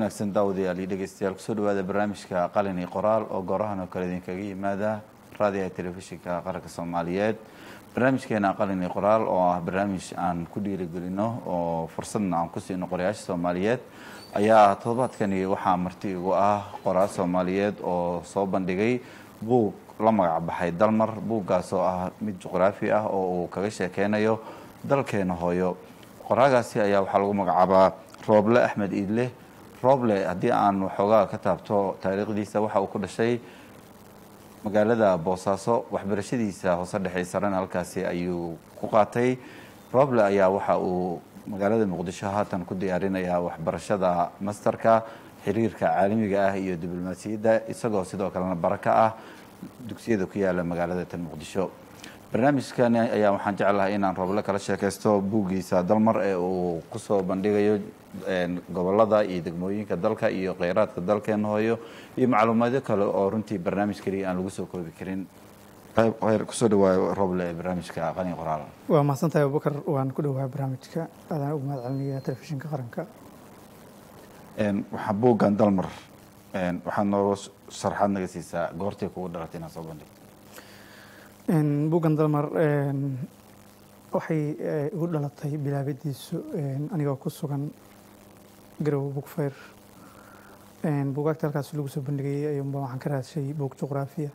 wanaagsan daawadayaal iyo dhegeystayaal kusoo dhawaada barnaamijka qalin iyo qoraal oo goorahan oo kale idinkaga yimaada raadiyaha telefishinka qaranka soomaaliyeed barnaamijkeena qalin iyo qoraal oo ah barnaamij aan ku dhiirigelino oo fursadna aan ku siino qorayaasha soomaaliyeed ayaa toddobaadkani waxaa marti igu ah qoraal soomaaliyeed oo soo bandhigay buug la magac baxay dalmar buuggaas oo ah mid juqraafi ah oo uu kaga sheekeynayo dalkeena hooyo qoraagaasi ayaa waxaa lagu magacaabaa rooble axmed iidle rooble haddii aan waxoogaa ka taabto taariikhdiisa waxa uu ku dhashay magaalada boosaaso waxbarashadiisa hoose dhexe sarena halkaasi ayuu ku qaatay rooble ayaa waxa uu magaalada muqdisho haatan ku diyaarinayaa waxbarashada masterka xiriirka caalamiga ah iyo diblomaasiyadda isagoo sidoo kalena baraka ah dugsiyada ku yaala magaalada tan muqdisho barnaamijkani ayaa waxaan jeclahay inaan rooble kala sheekaysto buuggiisa dalmar ee uu kusoo bandhigayo gobolada iyo degmooyinka dalka iyo kheyraadka dalkeena hooyo iyo macluumaadyo kale oo runtii barnaamij keliya aan lagu soo koobi karin kusoo dhawaayo rooble ee barnaamijka qalin qoraal waa mahadsantahay abubakar waan ku dhawahay barnaamijka aadaan ugu mahad celinaya telefishinka qaranka waxaa buuggan dalmar waxaad nooga sharxaad naga siisaa goortay kugu dhalatay inaad soo bandhigto buuggan dalmar waxay igu dhalatay bilaabadiisu anigoo ku sugan garowe bugfeyr buugaagta halkaas lagu soo bandhigayay ayuunba waxaan ka raadshay buug juqraafiya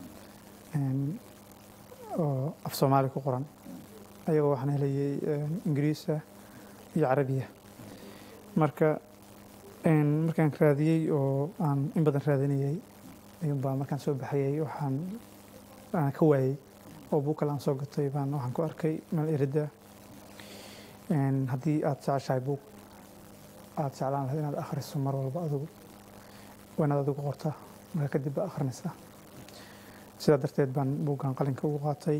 oo af soomaali ku qoran ayagoo waxaan helayay ingiriisa iyo carabiya marka markaan raadiyey oo aan in badan raadinayay ayuunbaa markaan soo baxayay waxaan aan ka waayey oo buug kale aan soo gatay baan waxaan ku arkay meel erida haddii aada jeceshahay buug aada jeclaan lahayd inaad akhriso mar walba adigu waa inaad adigu qortaa marka kadib baa akhrinaysaa sidaa darteed baan buuggan qalinka ugu qaatay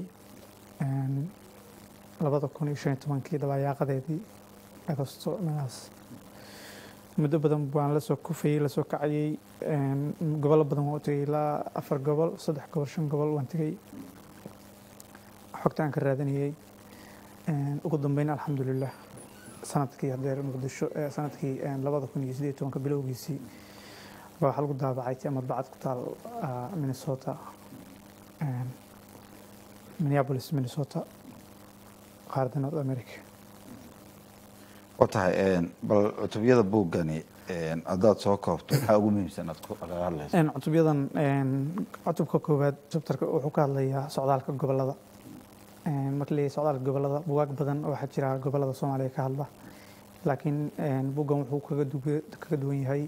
labada kun iyo shan iyo tobankii dabayaaqadeedii agosto meelahaas muddo badan baan lasoo kufayey lasoo kacayey gobollo badan waan u tegay ilaa afar gobol saddex gobol shan gobol waan tegay xogta aan ka raadinayey ugu dambeyn alxamdulilah sanadkii hadeer muqdisho sanadkii labada kun iyo sideed tobanka bilowgiisii baa waxaa lagu daabacay ama bacad ku taal minnesota minneapolis minnesota qaaradda north america wa tahay bal cutubyada buuggani haddaad soo koobto maxaa ugu muhiimsan aad kaga hadlayso cutubyadan cutubka koowaad chapterka wuxuu ka hadlayaa socdaalka gobolada marka leeyahay socdaalka gobolada bugaag badan waxaa jira gobolada soomaaliya ka hadla laakiin buuggan wuxuu kaga duwan yahay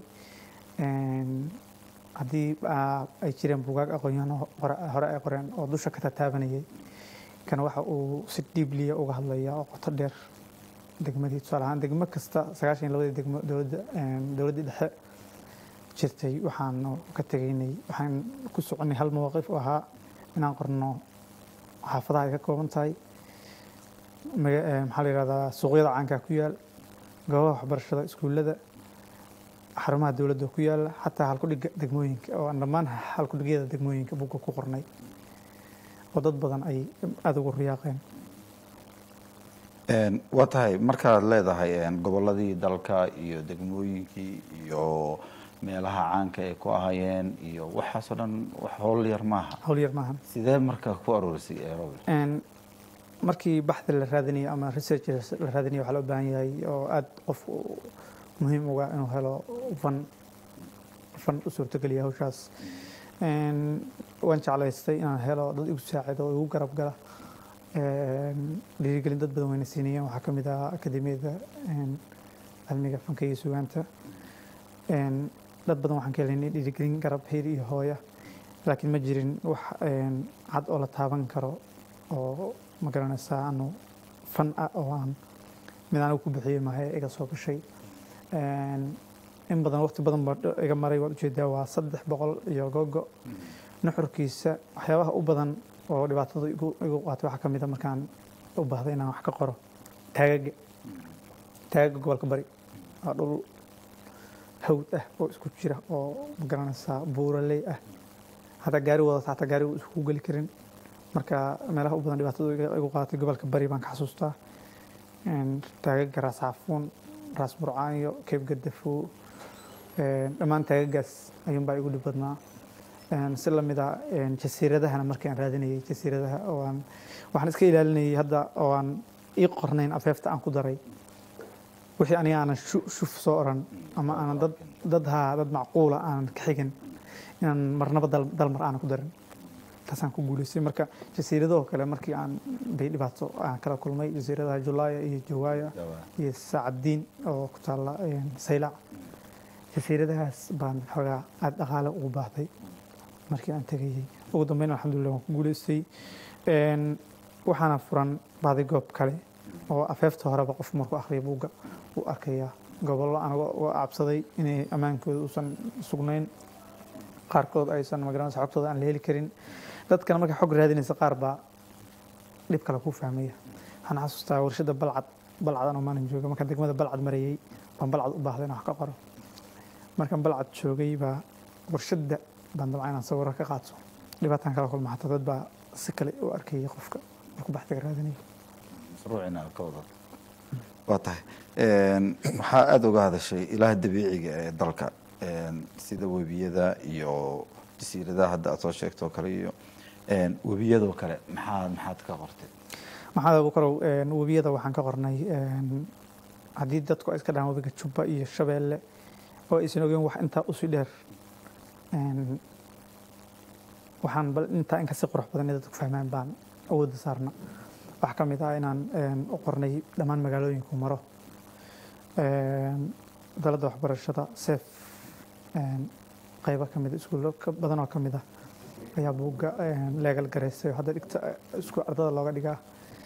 haddii ay jireen bugaag aqoonyahano hore ay qoreen oo dusha ka tataabanayay kana waxa uu si dhiibliya uga hadlaya oo qoto dheer degmadii tusaale ahaan degmo kasta sagaashan iyo labadii degmo dowladda dowladdii dhexe jirtay waxaanu ka tegaynay waxaan ku soconay hal mawaqif oo ahaa inaan qorno xaafadaha ay ka kooban tahay maxaa la yihahdaa suuqyada caankaa ku yaal goobaha waxbarashada iskuullada xarumaha dowladda ku yaala xataa halkudhiga degmooyinka oo aan dhammaan halkudhigyada degmooyinka bugga ku qornay oo dad badan ay aada ugu riyaaqeen waa tahay markaad leedahay gobolladii dalka iyo degmooyinkii iyo meelaha caanka ay ku ahayeen iyo waxaasoo dhan wax howl yar maaha howl yar maahan sidee marka ku aruurisay roble markii baxda la raadinayo ama research la raadinayo waxaa loo baahan yahay oo aada qofku muhiim uga inuu helo fan fan u suurtogeliya hawshaas waan jeclaystay inaan helo dad igu saacido oo igu garab gala dhiirigelin dad badan wayna siinayeen waxaa ka mid ah akademiyada cilmiga fanka iyo sugaanta dad badan waxaan ka helaynay dhiirigelin garab heyr iyo hooya laakiin ma jirin wax cad oo la taaban karo oo ma garanaysaa anu fan ah oo aan mid anigu ku bixiyey maahe iga soo gashay in badan waqti badan baa iga maray waad ujeedaa waa saddex boqol iyo gogo nuxurkiisa waxyaabaha u badan oo dhibaatada igu qaatay waxaa ka mid a markaan u baahday inaan wax ka qoro taagaga taagaga gobolka bari waa dhul hawd ah oo isku jira oo ma garanaysaa buuraley ah hataa gaari wadata hataa gaari isku geli karin marka meelaha u badan dhibaatada igu qaatay gobolka bari baan ka xasuustaa taagaga raas xaafuun raas burcaanyo keeb gadafo dhammaan taagagaas ayuunbaa igu dhib badnaa si lamid a jasiiradahana markii aan raadinayay jasiiradaha oo aan waxaan iska ilaalinayay hadda oo aan ii qornayn afeefta aan ku daray wixii aniga aanan shuf soo oran ama aanan dad dad haa dad macquula aanan ka xigin inaan marnaba dalmar aanan ku darin taasaan ku guulaystay marka jasiiradahoo kale markii aan bay dhibaato aan kala kulmay jasiiradaha julaaya iyo jawaaya iyo saacaddiin oo ku taalla saylac jasiiradahaas baan xoogaa aada dhaqaale ugu baahday markii aan tegayay ugu dambeyn alxamdulillah waan ku guulaystay waxaana furan baadigoob kale oo afeefta horeba qof markuu akhriya buugga uu arkayaa gobollo anaga uga cabsaday inay ammaankooda uusan sugnayn qaarkood aysan magaranaysa xogtooda aan la heli karin dadkana markay xog raadinaysa qaar baa dhib kale ku fahmaya waxaan xasuustaa warshada balcad balcad anoo maalin jooga markaan degmada balcad marayay baan balcad u baahday inaan wax ka qoro markaan balcad joogay baa warshada baan dabca inaan sawiro ka qaato dhibaataan kala kulma xataa dad baa si kale u arkayay qofka markuu baxdiga raadinayo mashruucina ka wada waa tahay waxaa aada uga hadashay ilaha dabiiciga ee dalka sida webiyada iyo jasiiradaha hadda aad soo sheegtoo kale iyo webiyadoo kale maxaa maxaad ka qortay maxamed abukarow webiyada waxaan ka qornay haddii dadku ay iska dhahaan webiga jubba iyo shabeelle oo aysan ogeyn wax intaa usii dheer waxaan bal intaa in kasii qurux badan dadku fahmaan baan awoodda saarna waxaa ka mid ah inaan u qornay dhammaan magaalooyinku maro daladda waxbarashada seef qaybo ka mida iskuullo badan oo ka mid ah ayaa buugga leegal garaysay oo hadda dhigta isku ardada looga dhigaa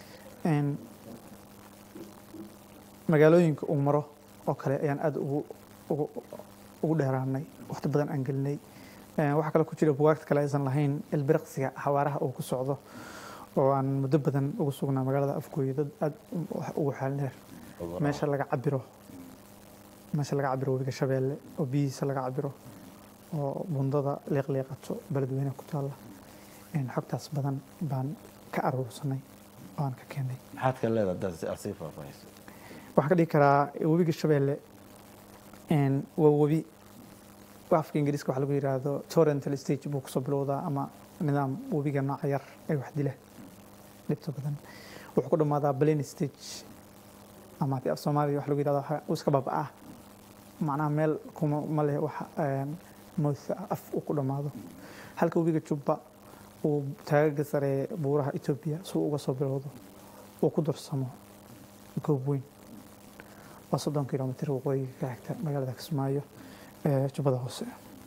magaalooyinka uu maro oo kale ayaan aada ugu ugu ugu dheeraanay waqti badan aan gelinay waxaa kale ku jira bugaagta kale aysan lahayn ilbiriqsiga xawaaraha uu ku socdo oo aan muddo badan ugu sugnaa magaalada afgooye dad aada ugu xeel dheer meesha laga cabiro meesha laga cabiro webiga shabeelle oo biyihiisa laga cabiro oo bundada liiqliiqato beledweyne ku taalla xogtaas badan baan ka aruursanay oo aan ka keenay maxaad ka leedahay haddaad si arsii faahfaahayso waxaan ka dhigi karaa webiga shabeelle waa webi afka ingiriiska waxaa lagu yidhaahdo torrental stage buu kusoo bilowdaa ama nidaam webiga nooca yar ee wax dila dhibta badan wuxuu ku dhammaadaa plain stage ama haddii af soomaaliya waxa lagu yidhahdo uu iska baaba'aa macnaha meel kuma ma leh wax mouth af uu ku dhammaado halka webiga jubba uu taagaga sare buuraha etoobiya si uu uga soo bilowdo uu ku darsamo goob weyn waa soddon kilomitr waqooyiga ka xigta magaalada kismaayo ee jubbada hoose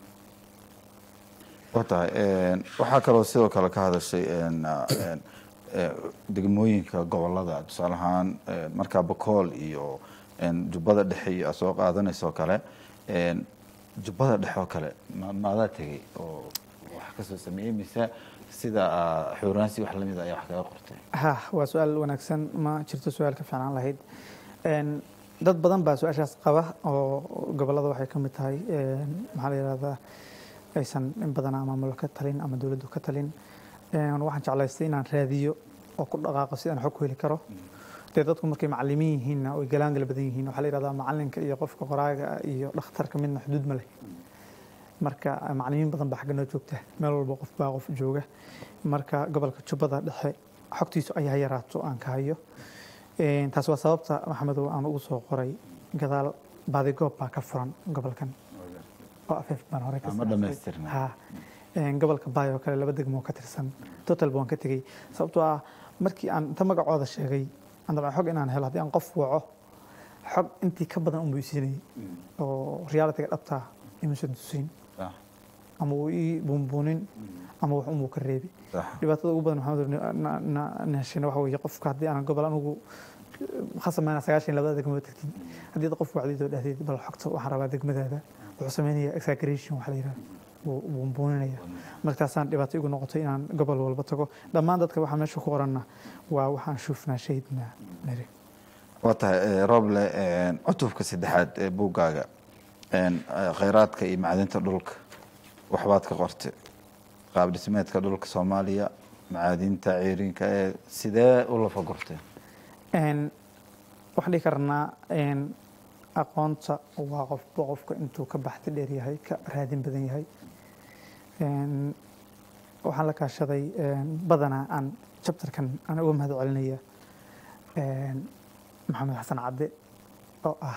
waa tahay waxaa kaloo sidoo kale ka hadashay degmooyinka gobolada tusaale ahaan markaa bakool iyo jubbada dhexe iyo aad soo qaadanayso kale jubbada dhexe oo kale maadaa tegey oo wax kasoo sameeyey mise sida xuuraansi wax lamid ayaa wax kaga qortay ha waa su-aal wanaagsan ma jirto su-aal ka fiicnaan lahayd dad badan baa su-aashaas qaba oo gobolada waxay ka mid tahay maxaa la yihahdaa aysan in badan ama maamul ka talin ama dowladdu ka talin waxaan jeclaystay inaan raadiyo oo ku dhaqaaqo si aan xog ku heli karo dee dadku markay macalimiin yihiinna oy galaangala badan yihiin waxaa la yihahdaa macalinka iyo qofka qoraaga iyo dhakhtarka midna xuduud ma leh marka macalimiin badan baa xagga noo joogta meel walba qof baa qof jooga marka gobolka jubbada dhexe xogtiisu ayaa yaraato aan ka hayo taas waa sababta maxamedow aan ugu soo qoray gadaal baadigoob baa ka furan gobolkan oo afeef baan hore ama dhamaystirna ha gobolka baay oo kale laba degmo ka tirsan total baan ka tegey sababtoo ah markii aan inta magacooda sheegay aan dabcan xog inaan helo haddii aan qof waco xog intii ka badan unbuu isiinayay oo realitiga dhabtaa imuusan tusin ama uu ii buunbuunin ama wax unbuu ka reebi dhibaatada ugu badan maxamed heshina waxa weeye qofka haddii aan gobol anugu khasamayna sagaashan labada degmo tagtid haddii qof wacdid oo dhahdeed bal xogta waxaan rabaa degmadaada wuxuu sameynaya exaggeration waxa la yidhahda buunbuuninaya markaasaan dhibaato igu noqotay inaan gobol walba tago dhammaan dadka waxaa meesha ku qoranna waa waxaan shufnaa shahidnaa nari waa tahay roble cutubka saddexaad ee buuggaaga khayraadka iyo macdinta dhulka waxbaad ka qortay qaab dhismeedka dhulka soomaaliya macaadinta ciirinka ee sidee u lafa gortay waxaan dhihi karnaa aqoonta waa qofba qofka intuu ka baxti dheer yahay ka raadin badan yahay Een, waxaan la kaashaday een, badanaa aan chapterkan aan uga mahad celinaya een, maxamed xasan cadde oo ah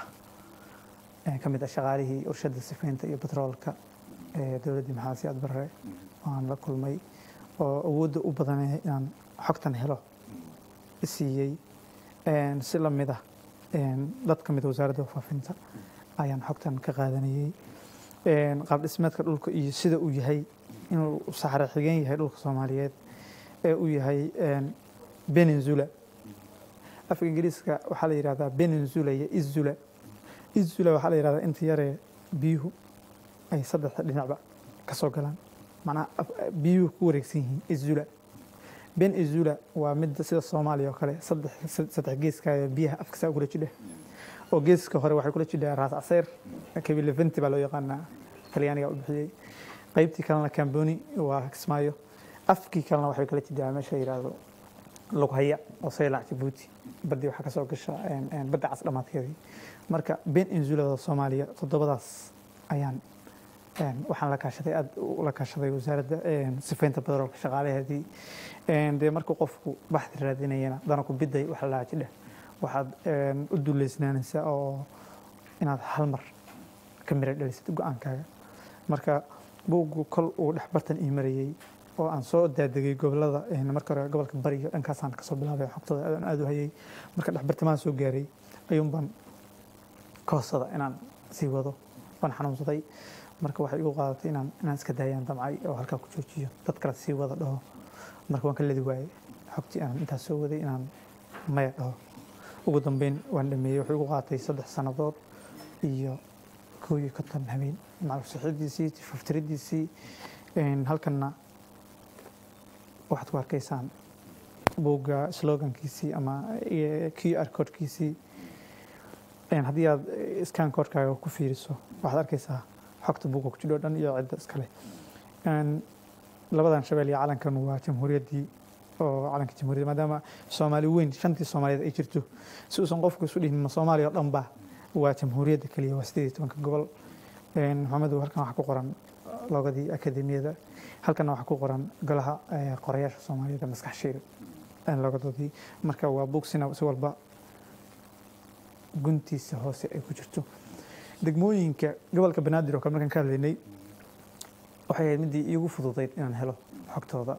een, ka mid ah shaqaalihii urshada sifaynta iyo batroolka ee dowladdii maxamed siyaad barre waan la kulmay oo awoodda u badanaya inaan xogtan helo siiyey Een, si la mid ah een, dad ka mid a wasaaradda faafinta ayaan xogtan ka qaadanayey Een, qaab dhismeedka dhulka iyo sida uu yahay inuu saxare xigeen yahay dhulka soomaaliyeed ee uu yahay een, peninsula afka ingiriiska waxaa la yidhahdaa peninsula iyo izula izula waxaa la yidhahdaa inta yaree biyuhu ay saddexda dhinacba ka soo galaan macnaha af- biyuhu ku wareegsan yihiin izula ben izula waa mid sida soomaaliya oo kale saddex saddex geeska ee biyaha afkasa kula jidha oo geeska hore waxay kula jidhaa raas caseer kabileventi baa loo yaqaanaa talyaaniga u bixiyey qaybtii kalena camboni waa kismaayo afkii kalena waxay kala jidhaa meesha la yidhaahdo lughaya oo saylac jabuuti badii waxaa kasoo gasha een, een, badda cas dhammaadkeedii marka ben inzulada soomaaliya toddobadaas ayaan een, waxaan la kaashaday aad u la kaashaday wasaaradda een, sifaynta batroolka shaqaalaheedii Een, dee markuu qofku baxdi raadinayana dana ku biday wax la jidha waxaad een, u duleysnaanaysaa oo inaad hal mar ka mira dhalisad go-aankaaga marka buuggu kol uu dhex bartan ii marayey oo aan soo daadegay gobolada een, marka hore gobolka bariga dhankaasaan kasoo bilaabay xogtada aad aad u hayay marka dhex bartimaan soo gaaray ayuun baan koosada inaan sii wado waan xanuunsaday marka waxay igu qaadatay inaan inaan iska daayaan damcay oo halkaa ku joojiyo dad kale sii wada dhaho marka waan ka ledi waayey xogtii aan intaas soo waday inaan maya dhaho ugu dambeyn waan dhameeyey wuxuu igu qaatay saddex sannadood iyo koow iyo konton habeen maclusixidiisii tifaftiridiisii halkanna waxaad ku arkaysaan buugga slogankiisii ama q r codkiisii haddii aad scan codkaaga ku fiiriso waxaad arkaysaa xogta buugga ku jidho dhan iyo cidda iskale labadan shabeel iyo calankan waa jamhuuriyaddii oo calanka jamhuuriyadda maadaama soomaali weyn shantii soomaaliyeed ay jirto si uusan qofku isu dhihin ma soomaaliya oo dhan ba waa jamhuuriyadda keliya waa sideed iyo tobanka gobol maxamedow halkan waxaa ku qoran loogadii akademiyada halkanna waxaa ku qoran golaha qorayaasha soomaaliyeed ee maskax shiil loogadoodii marka waa buug sina si walba guntiisa hoose ay ku jirto degmooyinka gobolka banaadir oo kale markaan ka hadlaynay waxay ahayd midii iigu fududayd inaan helo xogtooda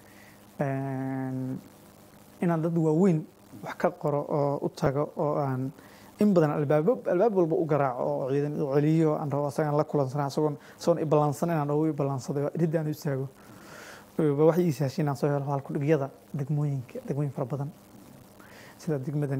inaan dad waaweyn wax ka qoro oo u tago oo aan in badan albaab albaab walba u garaaco oo ciidan u celiyo aan rabo asagaan la kulansana asagoon asagoon iballansan inaan dhawo iballansaday ridda aan u istaago wax ii sahashay inaan soo helo halkudhigyada degmooyinka degmooyin fara badan sida degmadan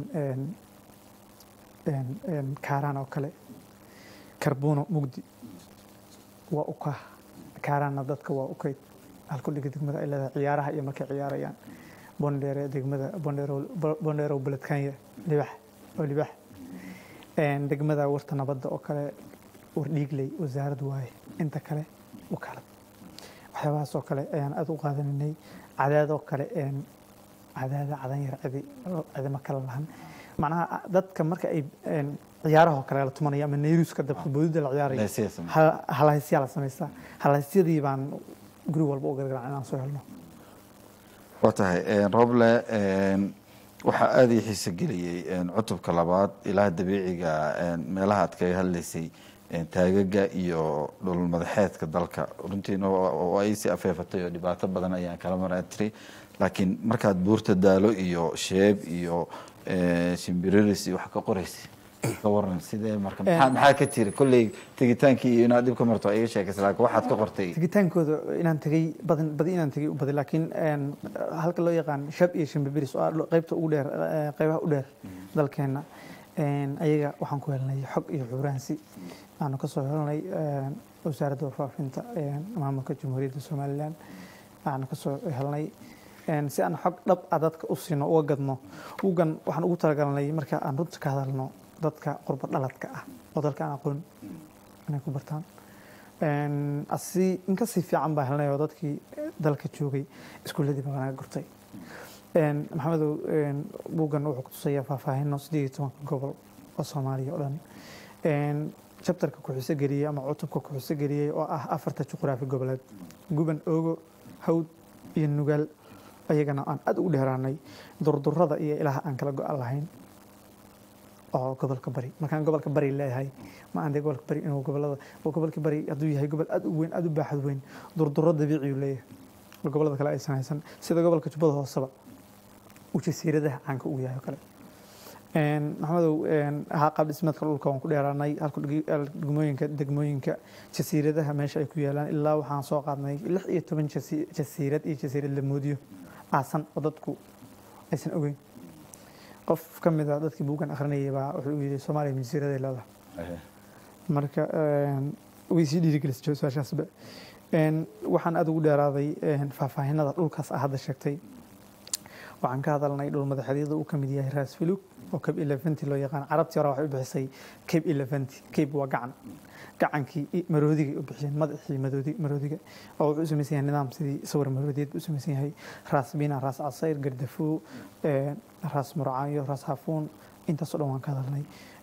kaaraan oo kale karbuuno mugdi waa uka kaaraanna dadka waa ukayd halkudhiga degmada ay leedahay ciyaaraha iyo markay ciyaarayaan bondheere degmada bondheerow beledkanya libax oo libax degmada warta nabadda oo kale war dhiigley wasaarad waaye inta kale wakaalad waxyaabahaas oo kale ayaan aad u qaadanaynay cadaadoo kale cadaada cadan yar cidi cidima kala lahan macnaha dadka marka ay ciyaarahoo kale la tumanaya ama nayruuska dabka boodida la ciyaaraya halhaysyaa la samaysta halhaysyadii baan guri walba u gargaran inaan soo helno waa tahay roble waxaa aada ii xiise geliyey cutubka labaad ilaha dabiiciga meelaha aad kaga hadlaysay taagaga iyo dhul madaxeedka dalka runtiina waa iisi afeefatay oo dhibaato badan ayaan kala maraa tiri laakiin markaad buurta daalo iyo sheeb iyo shimbiriris iyo wax ka qoraysay ka waran sidee marka maxaa ka jira kolley tegitaankii iyo inaad dhib ka marto iga sheekaysa laakiin waxaad ka qortay tegitaankooda inaan tegay badan badi inaan tegay u baday laakiin halka loo yaqaan shab iyo shimbibiris oo ah qaybta ugu dheer qaybaha u dheer dalkeenna ayaga waxaan ku helnay xog iyo xuuraansi aanu kasoo helnay wasaaradda warfaafinta maamulka jamhuuriyadda somalilan aanu kasoo helnay si aan xog dhab ah dadka u siino uga gadno ugan waxaan ugu talagalnay marka aan runta ka hadalno dadka qurba dhaladka ah oo dalka aan aqoon inay ku bartaan asi in kasii fiican baa helnay oo dadkii dalka joogay iskuuladii baa naga gurtay maxamedow buuggan wuxuu ku tusayaa faahfaahino sideed iyo tobanka gobol oo soomaaliya oo dhan jabtarka ku-xuso geliyey ama cutubka ku-xuso geliyey oo ah afarta juqraafi goboleed guban oogo hawd iyo nugaal ayagana aan aad ugu dheeraanay durdurada iyo ilaha aan kala go-an lahayn oo gobolka bari markaan gobolka bari leeyahay ma aan dee gobolka bari inuu gobolada gobolka bari hadduu yahay gobol aad u weyn aad u baaxad weyn durduro dabiiciyu leeyahay oo gobolada kale aysan haysan sida gobolka jubbada hooseba uu jasiiradaha caanka ugu yahay oo kale maxamedow ahaa qaab dhismeedka dhulka waan ku dheeraanay halka degmooyinka degmooyinka jasiiradaha meesha ay ku yaalaan ilaa waxaan soo qaadnay lix iyo toban jasiirad iyo jasiirad la moodiyo aasan oo dadku aysan ogeyn qof ka mid a dadkii buugan akhrinayay baa wuxuu yidhi soomaaliya jasiiraday leedahay marka way sii dhiirigelisay su-aashaasba waxaan aada ugu dheeraaday faahfaahinada dhulkaas ah hadda sheegtay waxaan ka hadalnay dhul madaxeedyada uu ka mid yahay raas filug oo cabe eleventy loo yaqaan carabtii hore waxay u bixisay cabe eleventy cabe waa gacan gacankii maroodigay u bixiyeen madaxii maroodiga oo wuxuu u samaysan yahay nidaam sidii sawir maroodiyeed buu u samaysan yahay raas bina raas casayr gardafuu raas murcaayo raas hafuun intaasoo dhan waan ka hadalnay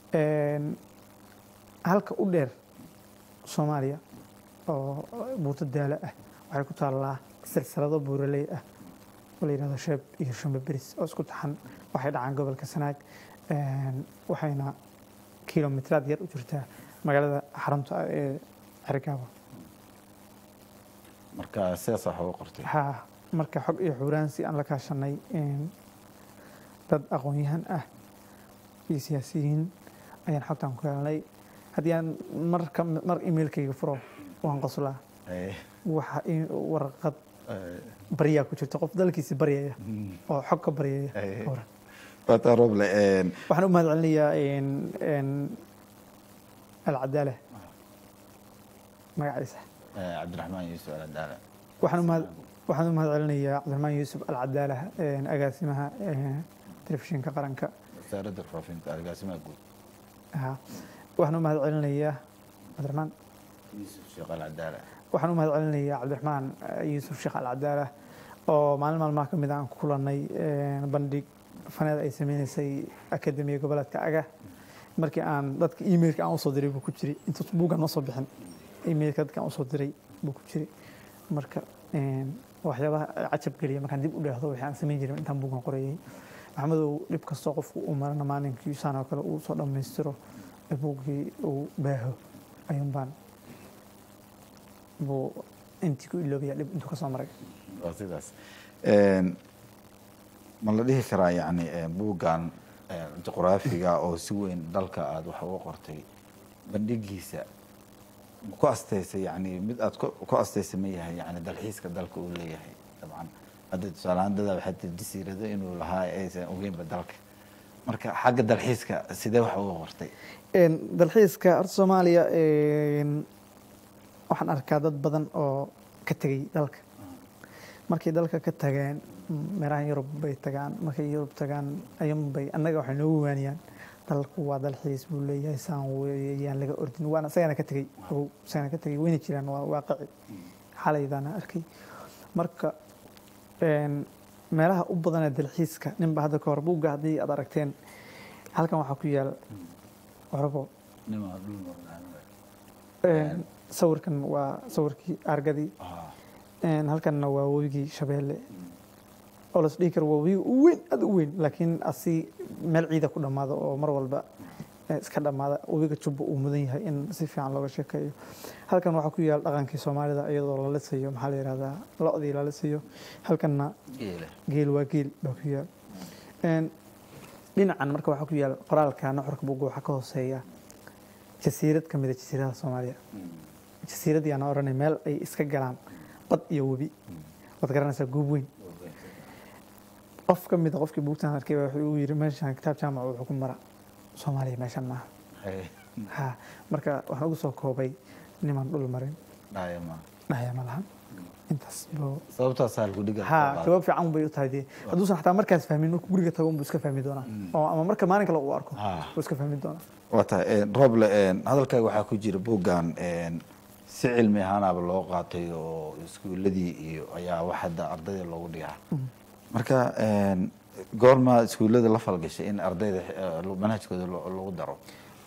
halka u dheer soomaaliya oo buuto daalo ah waxay ku taallaa silsilado buuraley ah oo la yidhahdo sheeb iyo shumbe beris oo isku taxan waxay dhacaan gobolka sanaag waxayna kilomitraad yar u jirtaa magaalada xarunta ah ee cergaabo marka sidaas wax uga qortay ha marka xog iyo xuuraansi aan la kaashanay dad aqoon-yahan ah iyo siyaasiyiin ayaan xogtaan ku helnay haddii aan marka mar emailkayga furo waan qoslaa waxa warqad baryaa ku jirta qof dalkiisi baryaya oo xog ka baryaya waata roble waxaan u mahad celinayaa alcadaala magaciisa cabdiraxmaan yuusuf alcadaala waxaan u mahad waxaan u mahad celinayaa cabdiraxmaan yuusuf alcadaala agaasimaha telefishinka qaranka wasaaradda faafinta agaasimaha guud waxaan u mahad celinayaa cabdiraxmaan yuusuf sheekh alcadaala waxaan u mahad celinayaa cabdiraxmaan yuusuf sheekh alcadaala oo maalin maalmaha ka mid aan ku kulannay bandhig faneed ay sameynaysay akademiya goboleedka aga markii aan dadka emailka aan usoo diray buu ku jiray intuus buuggan noo soo bixin emailka dadka aan usoo diray buu ku jiray marka waxyaabaha cajab geliya markaan dib u dheehdo wixii aan samayn jirin intaan buuggan qorayay maxamedow dhib kastoo qofku uu marana maalinkii saan oo kale uu soo dhammaystiro buuggii uu baaho ayuun baan buu intii ku iloobaya dhib intuu ka soo maray waa sidaas ma la dhihi karaa yani buuggan juqraafiga oo si weyn dalka aada wax uga qortay bandhigiisa ma ku astaysay yani mid aad ku astaysay ma yahay yani dalxiiska dalka uu leeyahay dabcan hadda tusaaleahaan dadaa waxaa tir jasiirado inuu lahaa aysan ogeynba dalka marka xagga dalxiiska sidee wax uga qortay dalxiiska horta soomaaliya waxaan arkaa dad badan oo ka tegey dalka markay dalka ka tageen meerahan yurub bay tagaan markay yurub tagaan ayunbay annaga waxay noogu waaniyaan dalku waa dalxiis buu leeyahay saan weeyaan laga ordin waana isagana ka tegey ogow isagana ka tegey wayna jiraan waa waaqici xalaydaana arkay marka meelaha u badanee dalxiiska ninba hadda ka hor buugga haddii aad aragteen halkan waxaa ku yaal orabo sawirkan waa sawirkii argadii halkanna waa webigii shabeelle oo las dhihi karo waa webi u weyn aada u weyn laakiin asi meel ciida ku dhammaado oo mar walba iska dhammaada webiga jubba uu mudan yahay in si fiican looga sheekeeyo halkan waxaa ku yaal dhaqankii soomaalida iyadoo la lisayo maxaa la yihahdaa lo-dii la lisayo halkanna geel waa geel baa ku yaal dhinacan marka waxaa ku yaal qoraalka nuxurka buugga waxaa ka hooseeya jasiirad ka mida jasiiradaha soomaaliya jasiirad yaana odhanay meel ay iska galaan bad iyo webi waad garanaysaa goob weyn qof ka mida qofkii buugtan arkay baa wuxuu yiri meeshan kitaab jaamac wuxuu ku mara soomaaliya meeshan maaha ha marka waxaan ugu soo koobay niman dhul marin dhahaya ma lahan intaas buu sababtaas halkudhiga ha jawaab fiican bay u tahay dee hadduusan xataa markaas fahmin markuu guriga tago unbuu iska fahmi doonaa oo ama marka maalin kale uu arko buu iska fahmi doonaa waa tahay roble hadalkaaga waxaa ku jira buuggan si cilmi ahaanaaba loo qaatay oo iskuuladii iyo ayaa wax hadda ardayda loogu dhigaa marka goorma iskuullada la falgashay in ardayda manhajkooda lagu daro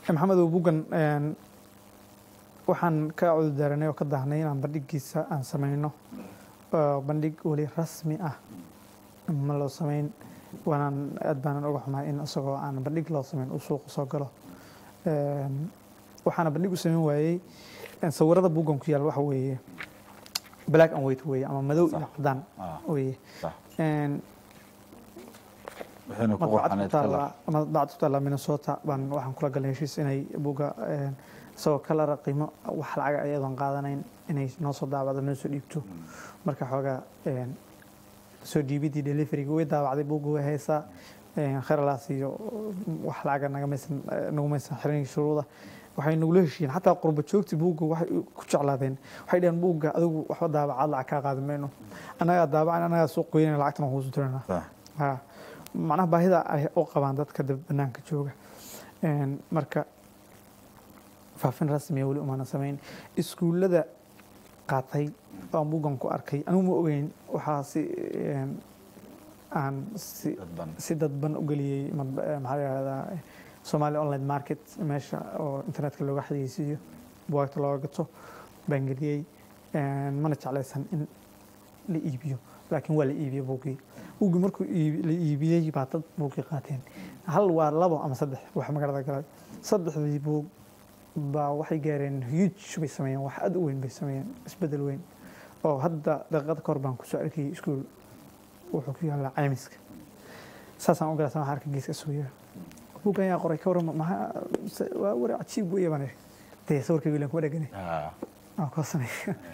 maxamedow bugan een, waxaan ka cudurdaaranay oo ka daahnay inaan bandhigiisa aan samayno oo bandhig weli rasmi ah ma loo samayn waanaan aad baanan uga xumahay in isagoo aan bandhig loo samayn uu suuqa soo galo Een, waxaana bandhig u samayn waayey een, sawirada bugan ku yaal waxa weeye black and white weeye ama madow iyo Sax. cadaan Ah, weeye sax. Een, waxayna ku madbacad ku qurxaneyd taalla kalar madbacad ku taalla minnesota baan waxaan kula galnay heshiis inay buga een, isagoo kalara qiimo wax lacaga ayadoon qaadanayn inay noo soo daabacdo noo soo dhiibto marka xoogaa een, soo dhiibidii deliveryga way daabacday buga way haysaa een, kheralaas iyo wax lacaga nagamaysan nagumaysan xiran shuruuda waxay nagula heshiiyeen xataa qurba joogti buugga waxay ku jeclaadeen waxay dhaheen buugga adigu waxba daabacaad lacag kaa qaadi mayno annagaa daabacan annagaa suuq goynayna lacagtana kuusu tiranaa Sax. ha macnaha baahida ay u qabaan dadka dab banaanka jooga Een, marka faafin rasmiya weli umaana samayn iskuullada qaatay oo aan buuggan ku arkay anigu ma ogeyn waxaa si een, aan si dadban si dadban u geliyey mad- eh, maxaa la yihahdaa eh, Somali online market meesha oo internetka looga xayeysiiyo bugaagta looga gato baan geliyey Een, mana jeclaysan in la iibiyo laakiin waa la iibiyey buuggii buuggii markuu iibi- la iibiyey baa dad buuggii qaateen hal waa labo ama saddex wax magaalada galay saddexdii buug baa waxay gaareen huge bay sameeyeen wax aad u weyn bay sameeyeen isbedel weyn oo hadda daqiiqada kahor baan kusoo arkayay iskuul wuxuu ku yaallaa caymiska saasaan u galaysan waxaan arkay geeska suuya buuggan ayaa qoray ka warama maxaa se- waa wari cajiib weeye baan idhi dee sawirkayga ilan kuma dhegani Ah, aan koosanay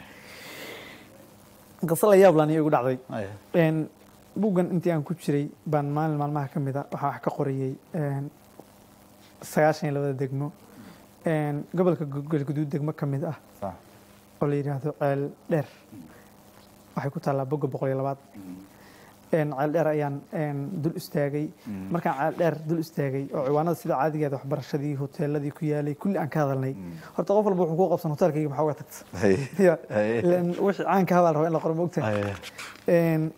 qiso la yaab laan igu dhacday ay. Een, buuggan intii aan ku jiray baan maalin maalmaha ka mid a waxaa wax ka qorayey een, sagaashan iyo labada degmo Een, gobolka galguduud degmo ka mid ah Sax. oo la yidhaahdo ceel dheer waxay ku taallaa bogga boqol iyo labaad Een, ceel dheer ayaan een, dul istaagay Mm. markaan ceel dheer dul istaagay oo ciwaanada sida caadigeeda waxbarashadii hoteeladii ku yaalay kulli aan ka hadalnay Mm. horta qof walba wuxuu ku qabsan hoteelkayga maxaa uga tagta Ay. Ya, Ay. ilaan wixii caanka habaa la rabaa in la qoro ma ogtahay Ay. Een,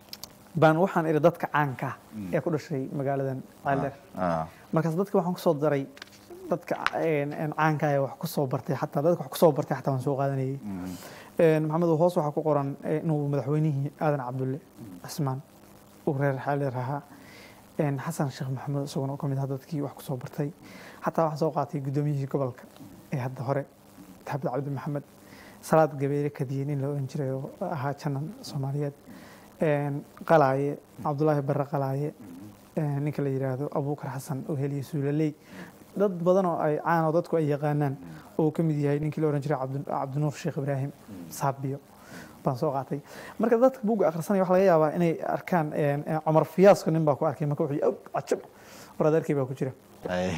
baan waxaan idhi dadka caanka ah Mm. ee ku dhashay magaaladan ceel Ah, markaas dadka waxaan kusoo daray dadka een, een caanka ah ee wax kusoo bartay xataa dadka wax kusoo bartay xataa waan soo qaadanayay mm. Een, maxamed hoos waxaa ku qoran eh, inuu madaxweynihii aadan cabdulle cismaan uu reer xaalir ahaa Een, xasan sheekh maxamed isaguna oo ka mid ah dadkii wax kusoo bartay xataa waxaan soo qaatay guddoomiyihii gobolka ee hadda hore xabdi cabdi maxamed salaad gabeere kadiyey nin la oran jiray oo ahaa janan soomaaliyeed Een, qalaaye cabdulaahi barre qalaaye Een, ninka la yidhaahdo abuukar xasan oo heliye suulaley dad badan oo ay caan oo dadku ay yaqaanaan oo uu ka mid yahay ninkii la oran jiray Cabdi- cabdinuur sheekh ibraahim saabiyo baan soo qaatay marka dadka buugga akhrisanaya waxa laga yaabaa inay arkaan een, een, cumar fiyaasko nin baa ku arkay marka wuxuu yidhi, "Aw, cajab war adeerkay baa ku jira Ay.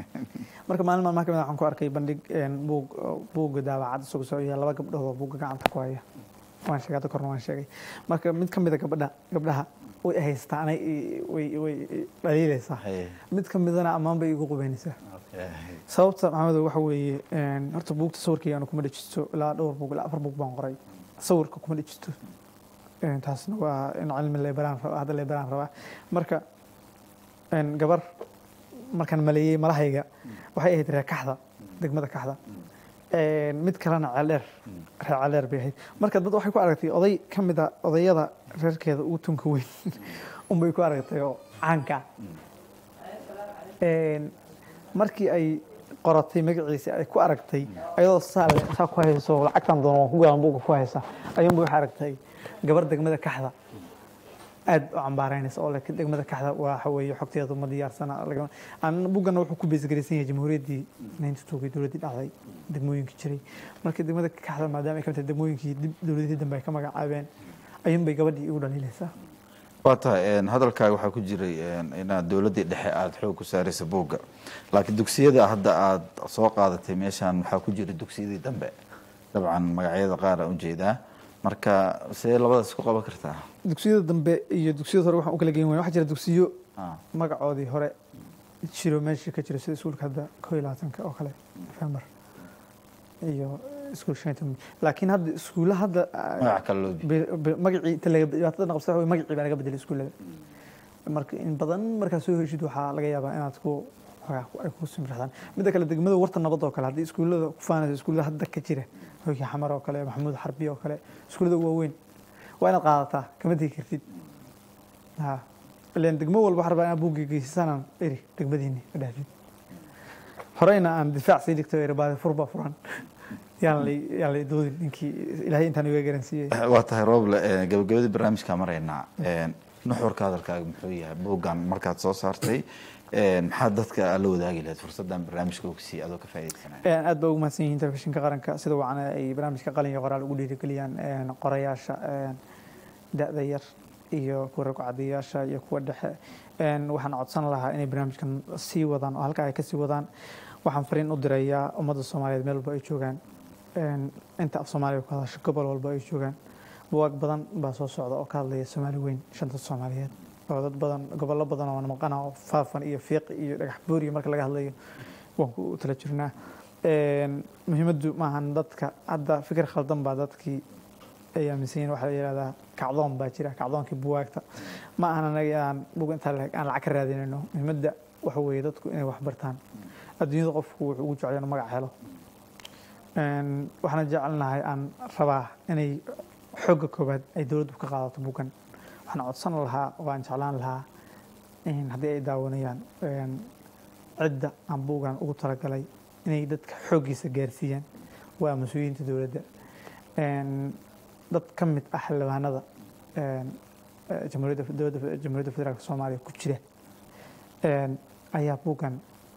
marka maalin maalmaha kamid ah waxaan ku arkay bandhig een, buug buugga daawacad isagoo soo iyo laba gabdhood oo buugga gacanta ku haya waan sheegay hadda korna waan sheegay marka mid ka mid a gabadha gabdhaha way haystaa anay i- way way i- dhaliilaysaa Ay. mid ka midana ammaan bay igu qubaynaysaa Okay. sababta maxamedo waxa weeye een, horta buugta sawirkayga anu kuma dhejisto ilaa dhowr buug ilaa afar buug baan qoray sawirka kuma dhejisto Een, taasna waa in cilmi leebaraan raba hadda leebaraan rabaa marka een, gabar markaan maleeyey malahayga waxay ahayd reer kaxda degmada kaxda Een, mid kalena ceeldheer reer ceeldheer bay ahayd marka dad waxay ku aragtay oday ka mid a odayada reerkeeda ugu tunka weyn unbay ku aragtay oo caanka ah. Een, markii ay qoratay magaciisa ay ku aragtay ayadoo saa le- saa ku hayso lacagtan doon waan ku galan buugga ku haysa ayuunba waxay aragtay gabar degmada kaxda aad u cambaaraynaysa oo laakiin degmada kaxda waxa weeye xogteedu ma diyaarsana laga- aan buuggana wuxuu ku beesgaraysan yahay jamhuuriyaddii naynta toogay dowladdii dhacday degmooyinkii jiray marka degmada kaxda maadaama ay ka mid tahay degmooyinkii dib dowladihii dambe ay ka magacaabeen ayuunbay gabadhii igu dhaliilaysaa waa tahay een, hadalkaaga waxaa ku jiray een, inaad dowladdii dhexe aada xoog ku saaraysa buugga laakiin dugsiyada hadda aada soo qaadatay meeshaan waxaa ku jira dugsiyadii dambe dabcan magacyada qaar aan ujeedaa marka see labadaas isku qaban kartaa dugsiyada dambe iyo dugsiyada hore waxaan u kala geyn waya waxaa jira dugsiyo Ah, magacoodii hore jiro meesha ka jira sida iskuulka hadda koo iyo labaatanka oo kale November iyo iskuul shan iyo toban laakiin hadda iskuulla hadda ah, magac kale loo be- be- magacii inta laga dhibaatada qabsada waxa weeye magacii baa laga bedelay iskuullada marka in badan markaad soo heshid waxaa laga yaabaa inaad ku xoogaa ku- ay ku simraxdaan midda kale degmada warta nabad oo kale haddii iskuullada ku faanayso iskuullada hadda ka jira hooyii xamar oo kale maxamuud xarbi oo kale iskuullada waaweyn waa inaad qaadataa kama tegi kartid ha ileen degmo walba waxaa rabaa inaad buugga geysasanaan eri degmadiini ma dhahdid horeyna aan difaac sii dhigto eri baadi fur baa furan yaan la yaan la doodin ninkii ilaahay intaan iga garansiiyey waa tahay rooble eh, gabagabadii barnaamijka maraynaa Eh, nuxurka hadalkaaga muxuu yahay buuggan markaad soo saartay eh, maxaad dadka la wadaagi lahayd fursaddan barnaamijka ogsiiya adoo ka faa'iidaysanaya Een, aad baa ugu mahadsan yihiin telefishinka qaranka sida wacan ay barnaamijka qalin iyo qoraal ugu dhiirigeliyaan een, qorayaasha een, da'da yar iyo kuwa ragcadayaasha iyo kuwa dhexe Een, waxaan codsan lahaa inay barnaamijkan sii wadaan oo halkaa ay kasii wadaan waxaan fariin u dirayaa ummadda soomaaliyeed meel walba ay joogaan Een, inta af soomaaliya ku hadasho gobol walba ay joogaan buwaag badan baa soo socda oo ka hadlaya soomaali weyn shanta soomaaliyeed oo dad badan gobollo badan oo maqana oo faafan iyo fiiqi iyo dhagax buuriya marka laga hadlayo waan ku tala jirnaa Een, muhiimaddu maahan dadka hadda fikir khaldan baa dadkii ay aaminsan yihiin waxaa la yidhahdaa kacdoon baa jira kacdoonkii buwaagta ma ahan anaga aan bug intaa la- aan lacag ka raadinayno muhiimadda waxa weeye dadku inay wax bartaan adduunyada qofku wuxuu ugu jecel inuu magac helo Een, waxaan jecelnahay aan rabaa inay xooga koobaad ay dowladdu ka qaadato bugan waxaan codsan lahaa oo aan jeclaan lahaa in haddii ay daawanayaan een, cidda aan buugan ugu talagalay inay dadka xooggiisa gaarsiiyaan waa mas-uuliyiinta dowladda Een, dad ka mid ah xildhibaanada een, eh, jamhuuriyadda dowladda jamhuuriyadda federaalk soomaaliya ku jira een, ayaa buugan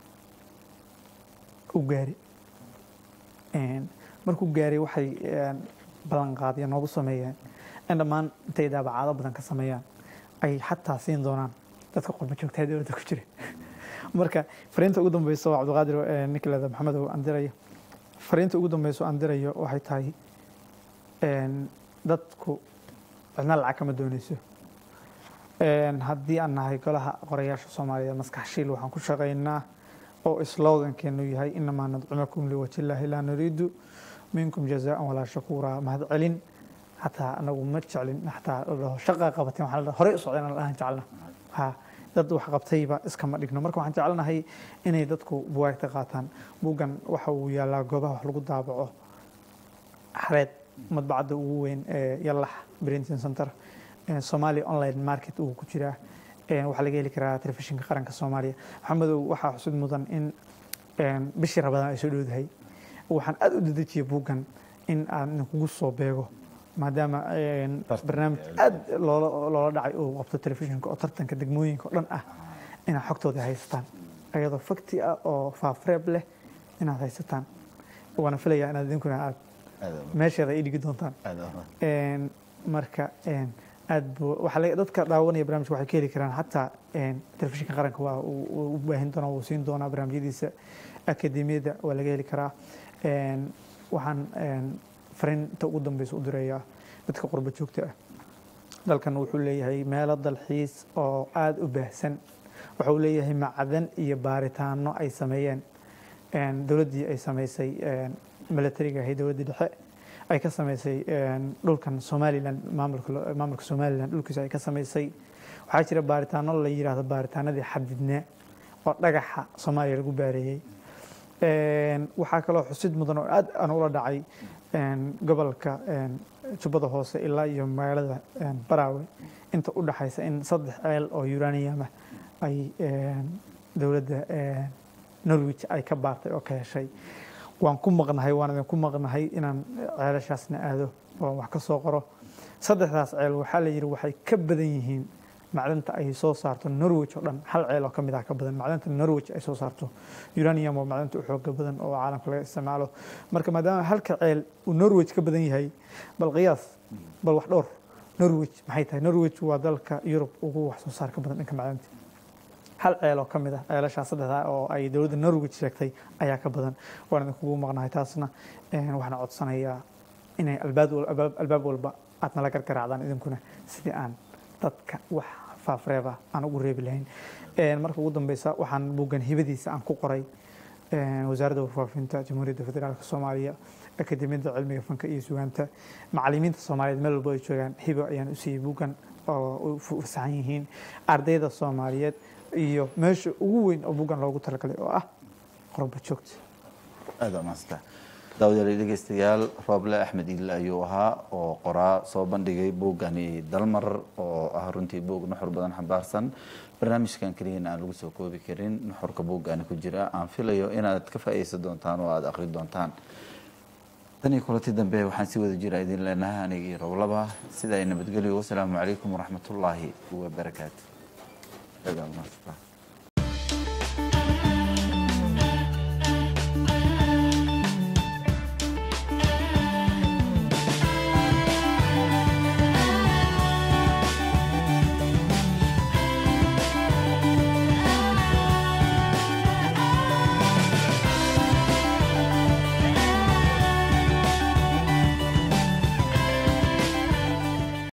u gaari Een, markuu gaaray waxay een, ballanqaadyo noogu sameeyeen in dhammaan intay daabacaado badan ka sameeyaan ay xataa siin doonaan dadka qurba joogtaa dowladda ku jira marka fariinta ugu dambeysa oo cabdiqaadir eh, ninka leeda maxamedow aan dirayo fariinta ugu dambeysa oo aan dirayo waxay tahay een, dadku cidna lacag kama dooneyso Een, haddii aan nahay golaha qorayaasha soomaaliyeed maskax shiil waxaan ku shaqaynaa oo slogankeenu yahay inamaa nadcumakum liwajillaahi laa nuriidu minkum jazaan walaa shakuura mahad celin xataa anagu ma jeclin xataa la dhaho shaqa qabateen waxaa la dhaho horey u socdeen aan dhahan jecelna ha dad wax qabtayba iskama dhigno marka waxaan jecelnahay inay dadku buwaagta qaataan buuggan waxa uu yaalaa goobaha wax lagu daabaco xareed madbacadda ugu weyn ee yallax printing center ee Somali online market uu ku jiraa Ee, waxaa laga heli karaa telefishinka qaranka soomaaliya maxamedow waxaa xusud mudan in een, bishii rabadaan ay soo dhowdahay waxaan aad u dedejiyay buuggan in aan kugu soo beego maadaama een, Tartan. barnaamij aad loola loola dhacay uu qabto telefishinka oo tartanka degmooyinka oo dhan ah inaad xogtooda haysataan ayadoo fakti ah oo faafreeb leh inaad haysataan waana filayaa inaad idinkuna aad aad u- meesheeda ay dhigi doontaan aad u- Een, marka een, aad buu waxaa laga- dadka daawanaya barnaamijka waxay ka heli karaan xataa een, telefishinka qaranka waa uu uu u baahin doonaa wuu siin doonaa barnaamijyadiisa akademiyada waa laga heli karaa Een, waxaan een, fariinta ugu dambeysa u dirayaa dadka qurba joogta ah dalkan wuxuu leeyahay meelo dalxiis oo aada u baahsan waxa uu leeyahay macdan iyo baaritaano ay sameeyeen Een, dowladdii ay sameysay een, militariga ahayd dowladdii dhexe ay ka sameysay een, dhulkan somalilan maamulka lo- maamulka somalilan dhulkiisa ay ka sameysay waxaa jira baaritaano la yidhaahdo baaritaanadii xadidnaa oo dhagaxa soomaaliya lagu baareeyey Een, waxaa kaloo xusid mudan oo aad aan ula dhacay een, gobolka een, jubbada hoose ilaa iyo magaalada een, baraawe inta u dhaxaysa in saddex ceel oo uranium ah ay een, dowladda een, norwich ay ka baartay oo ka heshay waan ku maqnahay waan idinku maqnahay inaan ceelashaasna aado oo wax ka soo qoro saddexdaas ceel waxaa la yidhi waxay ka badan yihiin macdanta ay soo saarto norwich oo dhan hal ceel oo ka mid ah ka badan macdanta norwich ay soo saarto uranium waa macdanta u xooga badan oo caalamka laga isticmaalo marka maadaama halka ceel uu norwich ka badan yahay bal qiyaas bal wax dhowr norwich maxay tahay norwich waa dalka yurub ugu wax soo saarka badan dhanka macdanta hal ceel oo ka mid ah ceelashaa saddexdaa oo ay dowladda norwich sheegtay ayaa ka badan waan idinkugu maqnahay taasna een, waxaan codsanayaa inay albaab wal- albaab- albaab walba aad nala gargaraacdaan idinkuna sidii aan dadka wax faafreeba aan ugu reebi lahayn Een, marka ugu dambeysa waxaan buuggan hibadiisa aan ku qoray een, wasaaradda warfaafinta jamhuuriyadda federaalk soomaaliya akademiyadda cilmiga fanka iyo sugaanta macallimiinta soomaaliyeed meel walba ay joogaan hibo ayaan u siiyey buuggan oo u fasaxan yihiin ardayda soomaaliyeed iyo meesha ugu weyn oo buuggan loogu talagalay oo ah qurba joogta aada umaasanta daawadayaal dhegeystayaal rooble axmed iile ayuu ahaa oo qoraa soo bandhigay buuggani dalmar oo ah runtii buug nuxur badan xambaarsan barnaamijkan keliyana aan lagu soo koobi karin nuxurka buuggani ku jira aan filayo inaad ka faa'iideysan doontaan oo aada akhri doontaan tan iyo kulanti dambe waxaan si wada jira idin leenahay aniga iyo roblaba sida ay nabadgelyo wasalaamu calaykum waraxmatullaahi wabarakaatu